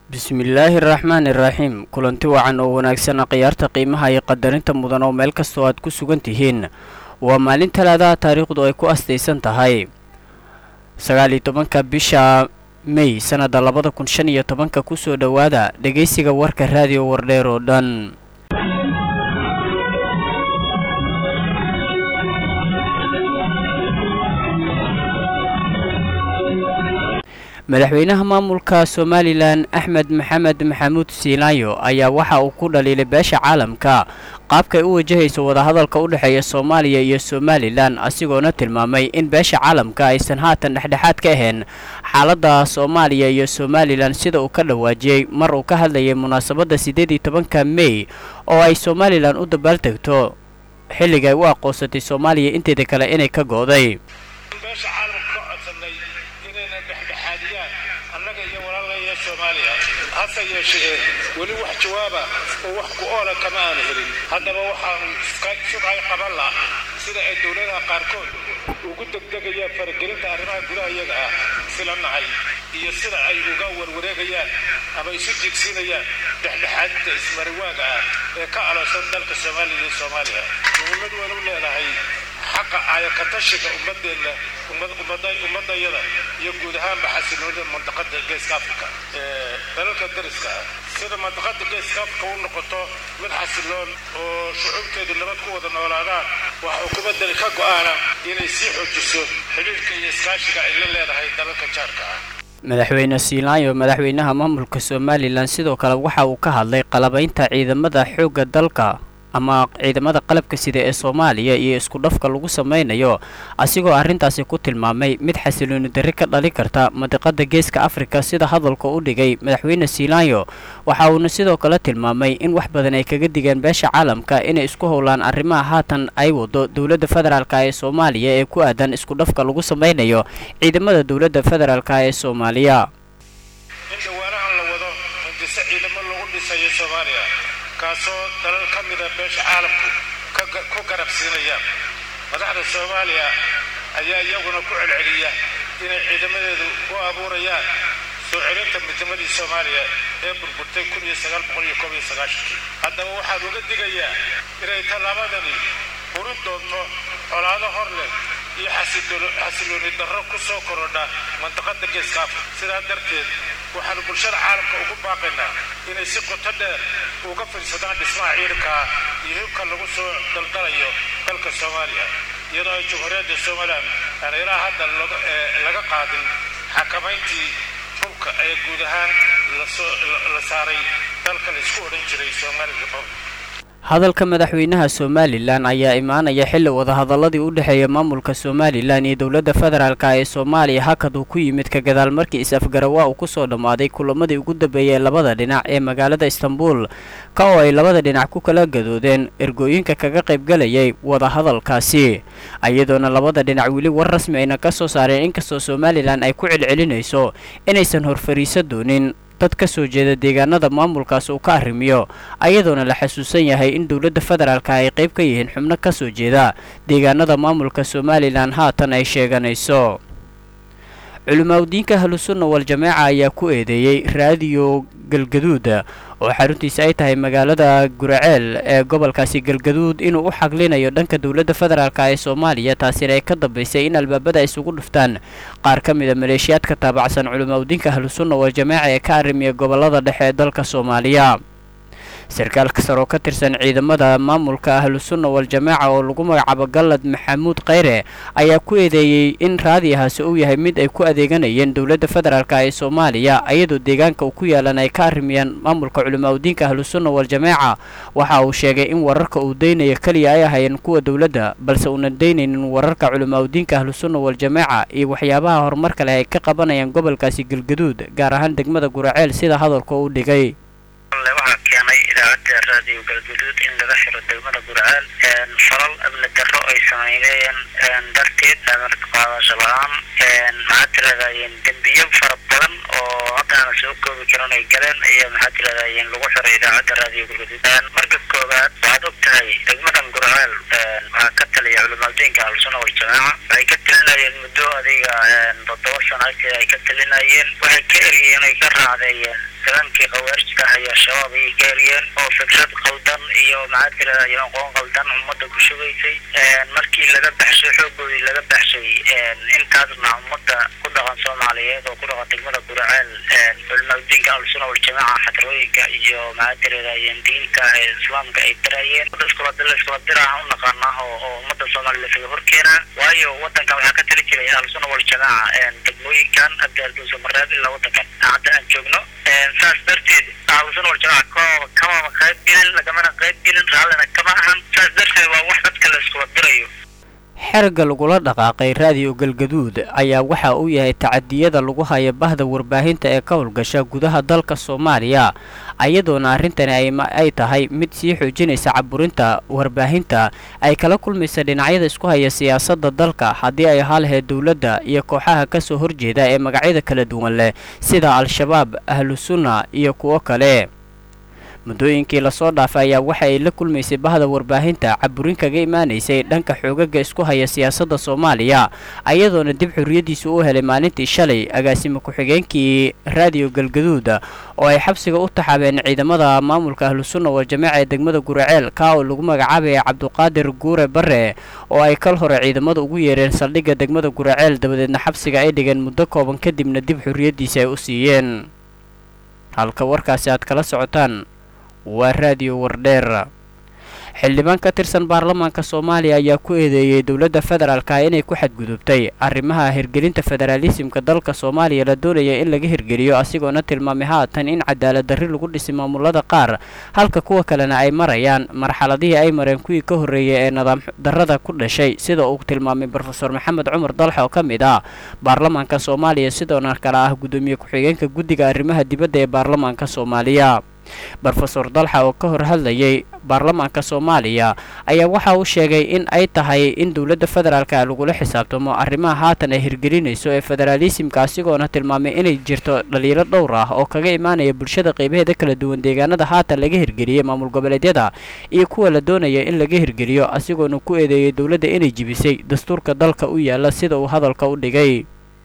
bismillaahi araxmaani iraxiim kulanti wacan oo wanaagsan khiyaarta qiimaha iyo qadarinta mudan oo meel kastoo aad ku sugan tihiin waa maalin talaadaha taariikhdu ay ku astaysan tahay sagaal iyo tobanka bisha mey sannada labada kun shan iyo tobanka kusoo dhowaada dhegaysiga warka raadiyo wardheer oo dhan madaxweynaha maamulka somalilan axmed maxamed maxamuud siilaayo ayaa waxa uu ku dhaliilay beesha caalamka qaabkay u wajahayso wadahadalka u dhexeeya soomaaliya iyo somalilan asigoona tilmaamay in beesha caalamka aysan haatan dhexdhexaad ka ahayn xaaladda soomaaliya iyo somalilan sida uu ka dhawaajiyey mar uu ka hadlayay munaasabadda siddeed iyo tobanka mey oo ay somalilan u dabaaldegto xilliga ay u aqoonsatay soomaaliya inteeda kale inay ka go'day annaga iyo walaalaya soomaaliya hase yeeshee weli wax jawaaba oo wax ku oola kama aanu helin haddaba waxaanu sugay qaban lah sida ay dowladaha qaarkood ugu degdegayaan faragelinta arrimaha gudaha iyaga ah sila nahay iyo sida ay uga warwareegayaan ama isu jigsiinayaan dhexdhexaadinta ismariwaaga ah ee ka aloosan dalka soomaaliya iyo soomaaliya muhiimad waynu leedahay xaqa aayakatashiga ummadeenna ummadayada iyo guud ahaanba xasiloonida mandaqada geeska africa ee dalalka dariska ah sida mandaqada geeska africa u noqoto mid xasiloon oo shucuubteedu nabad ku wada noolaadaan waxa xukuumaddani ka go'aana inay sii xoojiso xidhiirka iyo iskaashiga ay la leedahay dalalka jaarka ah madaxweyne siilaayo madaxweynaha maamulka somalilan sidoo kale waxa uu ka hadlay qalabaynta ciidamada xoogga dalka ama ciidamada qalabka sida ee soomaaliya iyo isku dhafka lagu samaynayo asigoo arrintaasi ku tilmaamay mid xasilooni darri ka dhali karta madiqada geeska afrika sida hadalka u dhigay madaxweyne siilaayo waxa uuna sidoo kale tilmaamay in wax badan ay kaga digeen beesha caalamka inay isku howlaan arrimaha haatan ay wado dowladda federaalk ee soomaaliya ee ku aadan isku dhafka lagu samaynayo ciidamada dowladda federaalk ee soomaaliya kaasoo dalal ka mida beesha caalamku ku garab siinaya madaxda soomaaliya ayaa iyaguna ku celceliya inay ciidamadeedu u abuurayaan soo celinta midnimadii soomaaliya ee burburtay haddaba waxaan uga digayaa inay tallaabadani burin doonto colaado hor leh iyo xasilooni darro ku soo korodha mandaqada geeska afrika sidaa darteed waxaanu bulshada caalamka ugu baaqaynaa inay si qoto dheer uga fiirsadaan dhismaha ciidankaa iyo hibka lagu soo daldalayo dalka soomaaliya iyadoo ay jumhuuriyadda somalilan aan ilaa hadda laga qaadin xakamayntii hubka ee guud ahaan la saaray dalka la isku odhan jiray somali republic hadalka madaxweynaha somalilan ayaa imaanaya xilli wadahadaladii u dhexeeya maamulka somalilan iyo dowladda federaalk ee soomaaliya hakad uu ku yimid ka gadaal markii is-afgarawaa uu kusoo dhammaaday kulamadii ugu dambeeyay labada dhinac ee magaalada istanbul ka oo ay labada dhinac ku kala gadoodeen ergooyinka kaga qaybgalayay wadahadalkaasi iyadoona labada dhinac weli war rasmi ayna ka soo saareen inkastoo somalilan ay ku celcelinayso inaysan horfariiso doonin dad ka soo jeeda deegaanada maamulkaas uu ka arrimiyo ayadoona la xasuusan yahay in dowladda federaalka ay qayb ka yihiin xubno ka soo jeeda deegaanada maamulka somalilan haatan ay sheeganayso culimaaudiinka ahlusunna wal-jamaaca ayaa ku eedeeyey raadiyo galgaduud oo xaruntiisa ay tahay magaalada guraceel ee gobolkaasi galgaduud inuu u xaglinayo dhanka dowladda federaalk ee soomaaliya taasina ay ka dambaysay in albaabada isugu dhuftaan qaar ka mida maleeshiyaadka taabacsan culimaaudiinka ahlusunna wal-jamaaca ee ka arrimiya gobolada dhexe ee dalka soomaaliya sarkaalka sare oo ka tirsan ciidamada maamulka ahlusunna wal-jamaaca oo lagu magacaabo gallad maxamuud kheyre ayaa ku eedeeyey in raadiyahaasi uu yahay mid ay ku adeeganayeen dowladda federaalk ee soomaaliya iyadoo deegaanka uu ku yaalan ay ka arrimiyaan maamulka culimaaudiinka ahlusunna wal-jamaaca waxa uu sheegay in wararka uu daynaya keliya ay ahayeen kuwa dowladda balse uunan daynaynin wararka culimaaudiinka ahlusunna wal-jamaaca iyo waxyaabaha horumarka leh ay ka qabanayaan gobolkaasi galgaduud gaar ahaan degmada guraceel sida hadalka u dhigay idaacadda raadiyo galguduud in laga xiro degmada gurceel falal amni darro ay sameyneen darteed amarka qaadasho la-aan maxaa tiradayeen dembiyo fara badan oo hadda aana soo koobi karin ay galeen iyo maxaa tiradayeen lagu xiray idaacadda raadiyo galguduud marka koowaad waxaad og tahay degmadan gurceel waxaa ka taliya culimadiinka alsuna waljamaaca waxay ka talinayeen muddo adiga toddoba sano agteed ay ka talinayeen waxay ka eriyeen ay ka raacdeeyeen nidankii khawaarijka ah iyo shabaab ayay ka eriyeen oo fikrad qaldan iyo maxaa tiradayo aqoon qaldan ummadda ku shugaysay markii laga baxshay xoogoodii laga baxshay intaasna ummadda ku dhaqan soomaaliyeed oo ku dhaqan degmada guraceel culimadiinka alsuna waljamaaca xadarooyinka iyo maxaa tiradayen diinta islaamka ay dirayeen iskula iskula diraha u naqaanaa oo ummadda soomaaliya lasaga horkeenaa waayo wadankan waxaa ka tali jiray alsuna waljamaaca degmooyinkan adeerduusa mareeb ilaa wadankan hadda aan joogno saas darteed aalusan waljamaaca kamama qayb gelin lagamana qayb gelin raallina kama ahan saas darteed waa wax dadka la iskula dirayo xerga lagula dhaqaaqay raadiyo galgaduud ayaa waxa uu yahay tacadiyada lagu haya bahda warbaahinta ee ka howlgasha gudaha dalka soomaaliya ayadoona arrintani ay tahay mid sii xoojinaysa caburinta warbaahinta ay kala kulmaysa dhinacyada isku haya siyaasadda dalka haddii ay ahaa lahayd dowladda iyo kooxaha ka soo horjeeda ee magacyada kala duwan leh sida al-shabaab ahlusunna iyo kuwo kale muddooyinkii lasoo dhaafay ayaa waxa ay la kulmaysay bahda warbaahinta caburin kaga imaanaysay dhanka xoogaga isku haya siyaasadda soomaaliya ayadoona dib xorriyaddiisa u helay maalintii shalay agaasimo ku-xigeenkii raadiyo galgaduud oo ay xabsiga u taxaabeen ciidamada maamulka ahlusunna wal-jamaaca ee degmada guraceel kaa oo lagu magacaabaya cabduqaadir guure bare oo ay kal hore ciidamada ugu yeereen saldhigga degmada guraceel dabadeedna xabsiga ay dhigeen muddo kooban kadibna dib xorriyaddiisa ay u siiyeen halka warkaasi aad kala socotaan waa raadiyo wardheer xildhibaan ka tirsan baarlamaanka soomaaliya ayaa ku eedeeyey dowladda federaalka inay ku xadgudubtay arrimaha hirgelinta federaalisimka dalka soomaaliya la doonaya in laga hirgeliyo asigoona tilmaamay haatan in cadaalad darri lagu dhisay maamulada qaar halka kuwa kalena ay marayaan marxaladihii ay mareen kuwii ka horreeyay ee nidaam darrada ku dhashay sida uu tilmaamay brofeor maxamed cumar dalxa oo ka mid ah baarlamaanka soomaaliya sidoona kale ah guddoomiye ku-xigeenka guddiga arrimaha dibadda ee baarlamaanka soomaaliya brofesor dalxa oo ka hor hadlayay baarlamaanka soomaaliya ayaa waxa uu sheegay in ay tahay in dowladda federaalka lagula xisaabtamo arrimaha haatan ay hirgelinayso ee federaalisimka asigoona tilmaamay inay jirto dhaliilo dhowr ah oo kaga imaanaya bulshada qaybaheeda kala duwan deegaanada haatan laga hirgeliyey maamul goboleedyada iyo kuwa la doonaya in laga hirgeliyo asigoona ku eedeeyay dowladda inay jibisay dastuurka dalka u yaala sida uu hadalka u dhigay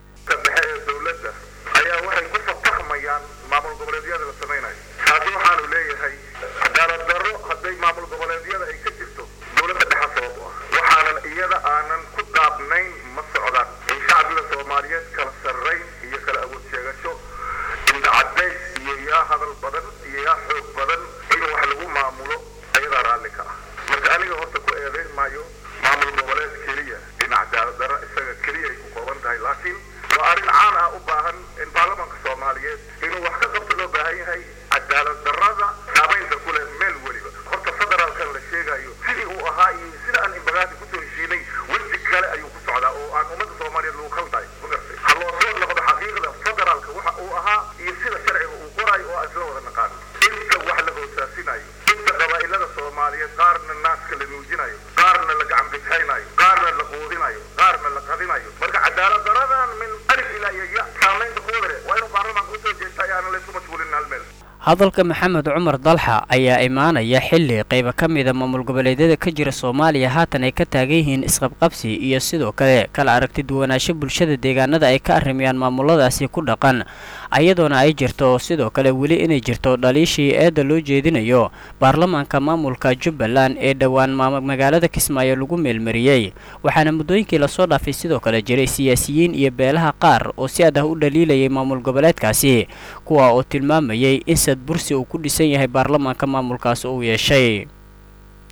hadalka maxamed cumar dalxa ayaa imaanaya xilli qayba ka mida maamul goboleedyada ka jira soomaaliya haatan ay ka taagan yihiin isqabqabsi iyo sidoo kale kala aragti duwanaansho bulshada deegaanada ay ka arrimayaan maamuladaasi ku dhaqan ayadoona ay jirto sidoo kale weli inay jirto dhaliishii eedda loo jeedinayo baarlamaanka maamulka jubbaland ee dhowaan magaalada kismaayo lagu meelmariyey waxaana muddooyinkii lasoo dhaafay sidoo kale jiray siyaasiyiin iyo beelaha qaar oo si aad ah u dhaliilayay maamul goboleedkaasi kuwa oo tilmaamayay in sad bursi uu ku dhisan yahay baarlamaanka maamulkaas uu yeeshay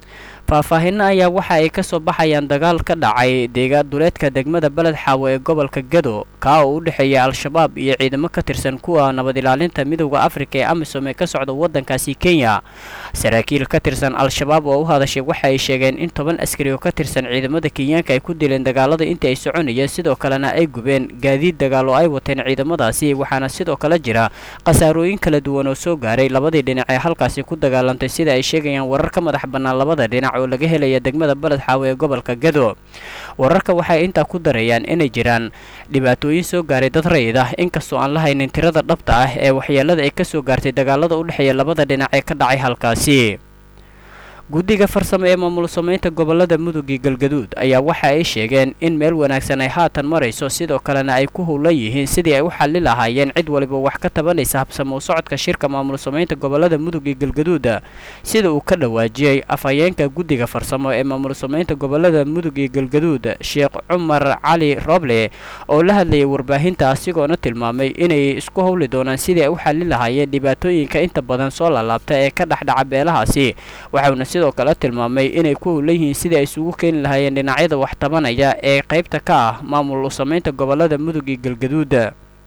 faahfaahinno ayaa waxa ay kasoo baxayaan dagaal ka dhacay deegaan duleedka degmada beled xaawo ee gobolka gado kaa oo u dhexeeya al-shabaab iyo ciidamo ka tirsan kuwa nabad ilaalinta midooda afrika ee amisom ee ka socda waddankaasi kenya saraakiil ka tirsan al-shabaab oo u hadashay waxa ay sheegeen in toban askari oo ka tirsan ciidamada kenyaanka ay ku dileen dagaalada intii ay soconayeen sidoo kalena ay gubeen gaadiid dagaal oo ay wateen ciidamadaasi waxaana sidoo kale jira khasaarooyin kala duwan oo soo gaaray labadii dhinac ee halkaasi ku dagaalantay sida ay sheegayaan warar ka madax bannaan labada dhinac oo laga helaya degmada beled xaawo ee gobolka gado wararka waxay intaa ku darayaan inay jiraan dhibaatooyin soo gaaray dad rayid ah inkastoo aan la haynin tirada dhabta ah ee waxyeelada ay ka soo gaartay dagaalada u dhexeeya labada dhinac ee ka dhacay halkaasi guddiga farsamo ee maamul samaynta gobolada mudug iyo galgaduud ayaa waxa ay sheegeen in meel wanaagsan ay haatan marayso sidoo kalena ay ku howlan yihiin sidii ay u xalli lahaayeen cid waliba wax ka tabanaysa habsamo u socodka shirka maamul samaynta gobolada mudug iyo galgaduuda sida uu ka dhawaajiyey afhayeenka guddiga farsamo ee maamul samaynta gobolada mudug iyo galgaduud sheekh cumar cali roble oo la hadlayay warbaahinta asigoona tilmaamay inay isku howli doonaan sidii ay u xalli lahaayeen dhibaatooyinka inta badan soo laalaabta ee ka dhexdhaca beelahaasi waxauna sidoo kale tilmaamay inay ku howlan yihiin sidii ay isugu keeni lahaayeen dhinacyada wax tabanaya ee qaybta ka ah maamul samaynta gobolada mudug iyo galgaduuda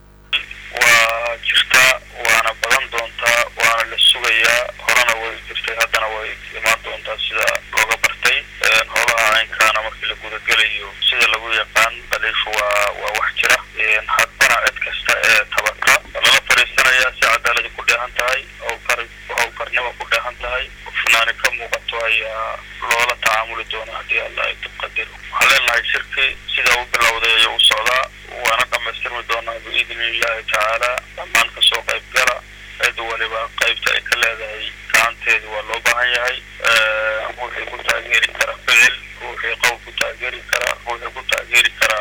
waa jirtaa waana badan doontaa waana la sugayaa horena way jirtay haddana way imaan doontaa sida looga bartay howlaha aynkaana markii la gudagelayo sida lagu yaqaan dhaliishu waa waa wax jira haddana cid kasta ee tabata lala fadhiisanayaa si cadaaladi ku dheehan tahay howlkar howlkarnimo ku dheehan tahay hufnaani ka muuqato ayaa loola tacaamuli doona haddii alla ay dibqadiro waxaan leenahay shirki sidaa u bilowday ayuu u socdaa waana dhamaystirmi doonaa biidni illaahi tacaala dhammaan kasoo qayb gala cid waliba qaybta ay ka leedahay gacanteedu waa loo baahan yahay ruuxii ku taageeri kara ficil ruuxii qowl ku taageeri kara ruuxii ku taageeri kara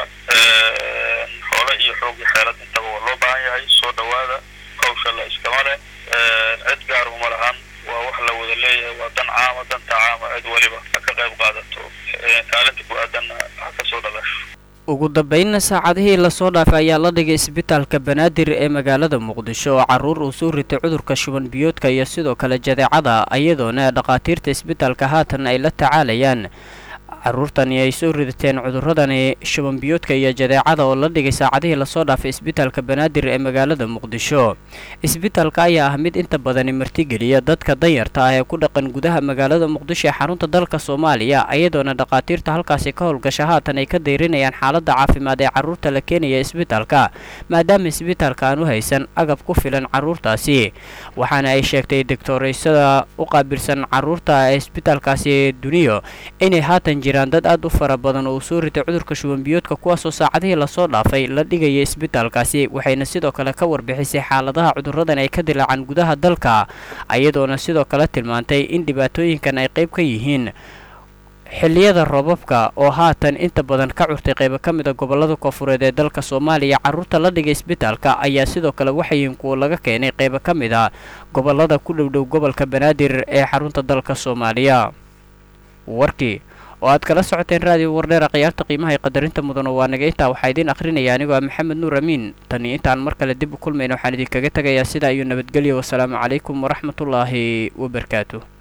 xoole iyo xoog iyo xeelad intaba waa loo baahan yahay soo dhawaada hawsha la iskama leh cid gaaruma lahan waa wax la wada leeyahay waa dan caama danta caama cid waliba ha ka qayb qaadato kaalinta ku aadanna ha kasoo dhalasho ugu dambeynna saacadihii lasoo dhaafay ayaa la dhigay isbitaalka banaadir ee magaalada muqdisho oo caruur uu soo ritay cudurka shuban biyoodka iyo sidoo kale jadeecada iyadoona dhakhaatiirta isbitaalka haatan ay la tacaalayaan caruurtani ay soo ridateen cuduradani shuban biyoodka iyo jadeecada oo la dhigay saacadihii lasoo dhaafay isbitaalka banaadir ee magaalada muqdisho isbitaalka ayaa ah mid inta badani martigeliya dadka danyarta ah ee ku dhaqan gudaha magaalada muqdisho ee xarunta dalka soomaaliya iyadoona dhakhaatiirta halkaasi ka howlgasha haatan ay ka dayrinayaan xaaladda caafimaad ee caruurta la keenaya isbitaalka maadaama isbitaalka aan u haysan agab ku filan caruurtaasi waxaana ay sheegtay doctoreysada u qaabilsan caruurta ee isbitaalkaasi duniyo inay haatan jiraan dad aad u fara badan oo uu soo ritay cudurka shubanbiyoodka kuwaasoo saacadihii lasoo dhaafay la dhigaya isbitaalkaasi waxayna sidoo kale ka warbixisay xaaladaha cuduradan ay ka dilaacaan gudaha dalka iyadoona sidoo kale tilmaantay in dhibaatooyinkan ay qayb ka yihiin xilliyada roobabka oo haatan inta badan ka curtay qaybo ka mid a gobolada koonfureed ee dalka soomaaliya carruurta la dhigay isbitaalka ayaa sidoo kale waxayihiin kuwa laga keenay qaybo ka mid a gobolada ku dhowdhow gobolka banaadir ee xarunta dalka soomaaliya warkii oo aad kala socoteen raadiyo wardheera khiyaarta qiimaha ee qadarinta mudan oo waa naga intaa waxaa idiin akhrinaya anigoo ah maxamed nuur amiin tan iyo intaan mar kale dib u kulmayna waxaan idinkaga tegayaa sidaa iyo nabadgelyo wasalaamu calaykum waraxmatullaahi wabarakaatu